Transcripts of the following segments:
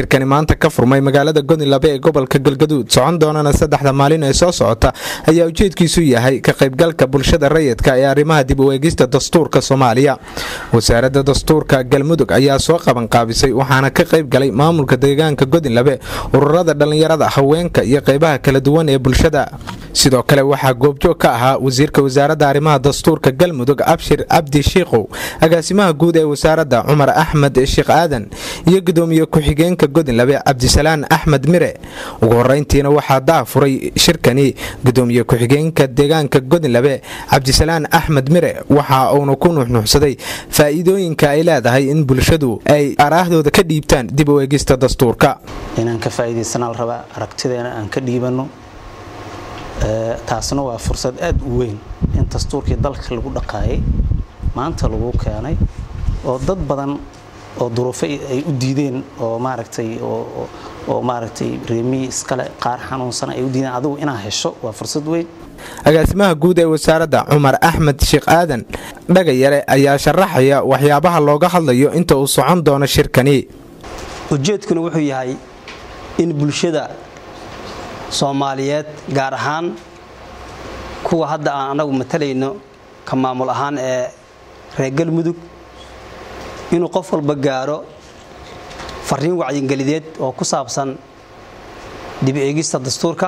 shirkani maanta ka furmay magaalada godinlabe ee gobolka galgaduud socon doonana saddexda maalin ee soo socota ayaa ujeedkiisu yahay ka qaybgalka bulshada rayidka ee arrimaha dib u eegista dastuurka soomaaliya wasaaradda dastuurka galmudug ayaa soo qabanqaabisay waxaana ka qayb galay maamulka deegaanka godinlabe ururada dhallinyarada haweenka iyo qaybaha kala duwan ee bulshada sidoo kale waxaa goobjoog ka ahaa wasiirka wasaaradda arrimaha dastuurka galmudug abshir cabdi shiikow agaasimaha guud ee wasaaradda cumar axmed sheekh aadan iyo gudoomiye ku-xigeenka godinlabe cabdisalaan axmed mire ugu horeyntiina waxaa daa furay shirkani gudoomiye ku-xigeenka deegaanka godinlabe cabdisalaan axmed mire waxa uuna ku nuuxnuuxsaday faa'iidooyinka ay leedahay in bulshadu ay araahdooda ka dhiibtaan dib u eegista dastuurka inaan ka faa'iidaysanaa la rabaa aragtideena aan ka dhiibanno taasna waa fursad aad u weyn in dastuurkii dalka lagu dhaqaayay maanta lagu keenay oo dad badan oo duruufo ay u diideen oo maaragtay oo maaragtay reemiyi iskale qaar xanuunsan ay u diideen adigu inaa hesho waa fursad weyn agaasimaha guud ee wasaaradda cumar axmed sheekh aadan dhagayare ayaa sharaxaya waxyaabaha looga hadlayo inta uu socon doono shirkani ujeedkuna wuxuu yahay in bulshada soomaaliyeed gaar ahaan kuwa hadda aan anagu matalayno ka maamul ahaan ee reer galmudug inuu qof walba gaaro fariin wacyingelideed oo ku saabsan dib eegista dastuurka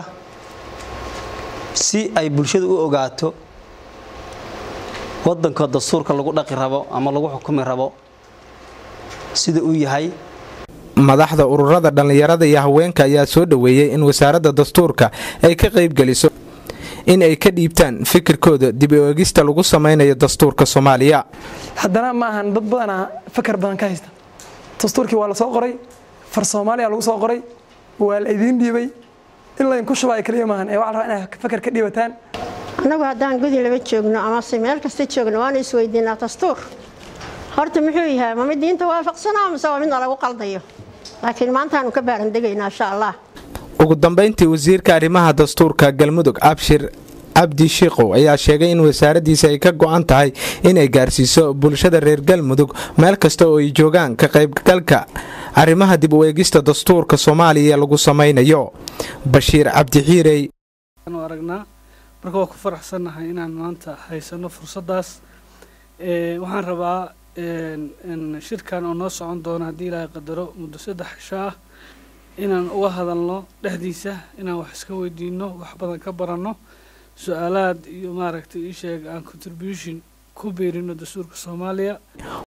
si ay bulshadu u ogaato waddanka dastuurka lagu dhaqi rabo ama lagu xukumi rabo sida uu yahay madaxda ururada dhallinyarada iyo haweenka ayaa soo dhoweeyey in wasaaradda dastuurka ay ka qaybgeliso in ay ka dhiibtaan fikirkooda dib u eegista lagu samaynayo dastuurka soomaaliya haddana ma ahan dad badanaa fakar badan ka haysta dastuurkii waa la soo qoray far soomaaliya lagu soo qoray waa la idiin dhiibay in laydinku shubaayo kaliya maahan ee waxa la rabaa inay fakar ka dhiibataan annagu haddaan godin laba joogno amase meel kasta joogno waanu isweydiinaa dastuur horta muxuu yahay ma mid diinta waafaqsanaa mise waa midna lagu qaldayo laakiin maantaanu ka baarandegaynaa insha allah ugu dambayntii wasiirka arrimaha dastuurka galmudug abshir cabdi shiikow ayaa sheegay in wasaaraddiisa ay ka go'an tahay inay gaarsiiso bulshada reer galmudug meel kasta oo ay joogaan ka qaybgalka arrimaha dib u eegista dastuurka soomaaliya lagu samaynayo bashiir cabdixiirey aragnaa marka waa ku faraxsannahay inaan maanta haysano fursaddaas waxaan rabaa shirkan oo noo socon doono haddii ilaahay qadaro muddo saddex cisho ah inaan uga hadalno dhexdiisa inaan wax iska weydiino wax badan ka baranno su-aalaad iyo maaragtay ii sheeg aan contribution ku biirino dastuurka soomaaliya